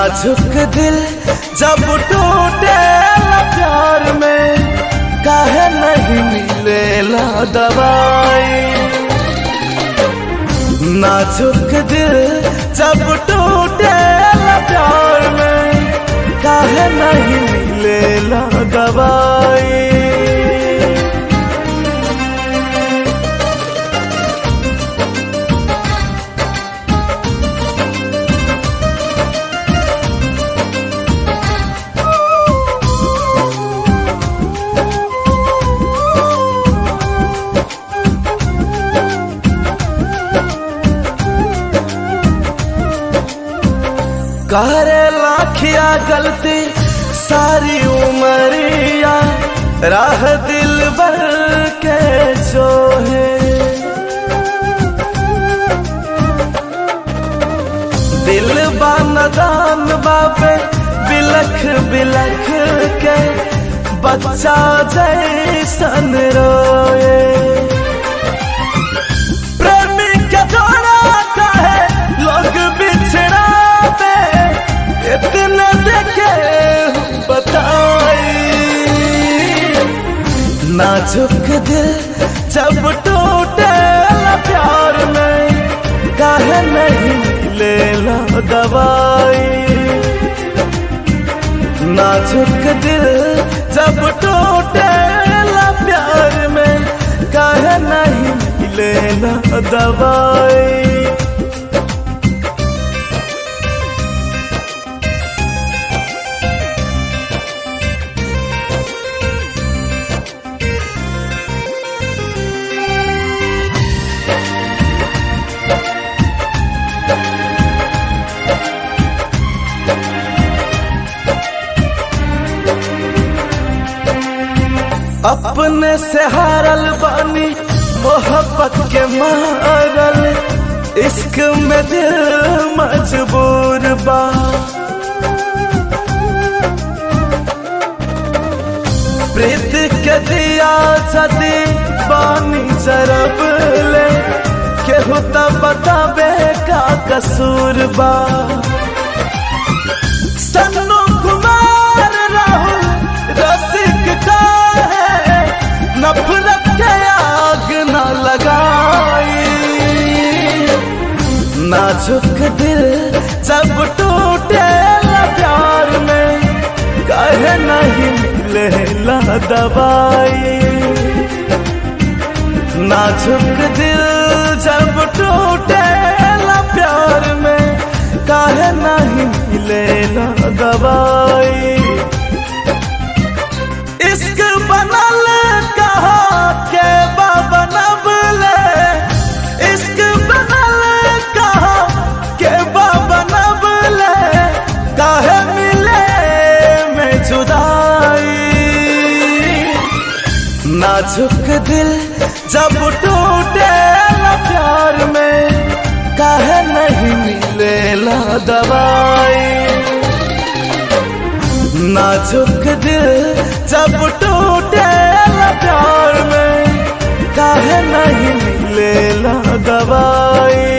नाजुक दिल जब टूटे प्यार में काहे नहीं मिलेला दवाई नाजुक दिल जब टूटे प्यार में काहे नहीं मिलेला दवाई करे लाखिया गलती सारी उमरिया राह दिल भर के जो है दिल बानदान बाबे बिलख बिलख के बच्चा जैसन रोए प्रेमी के जोड़ा कहे लोग बिछड़ा पे इतना देखे बताई नाजुक दिल जब टूटे प्यार में काहे नहीं लेला दवाई नाजुक दिल जब टूटे प्यार में काहे नहीं लेना दवाई अपने से हारल बानी मोहब्बत के मारल इश्क में दिल मजबूर बा प्रीत के दिया जदी बानी जरब ले केहू त बताबे का कसूर बा सन्नु कुमार राहुल रसिक का है नफरत के आग न लगाई नाजुक दिल जब टूटे प्यार में कहे नहीं मिलेला दवाई नाजुक दिल जब टूटे प्यार में काहे नहीं मिलेला दवाई इश्क बनल कहा के बाबा नबले इश्क बनल कहा के बाबा नबले काहे मिले में जुदाई नाजुक दिल जब टूटे प्यार में काहे नहीं मिलेला दवाई नाजुक दिल जब टूटे प्यार में काहे नहीं मिलेला दवाई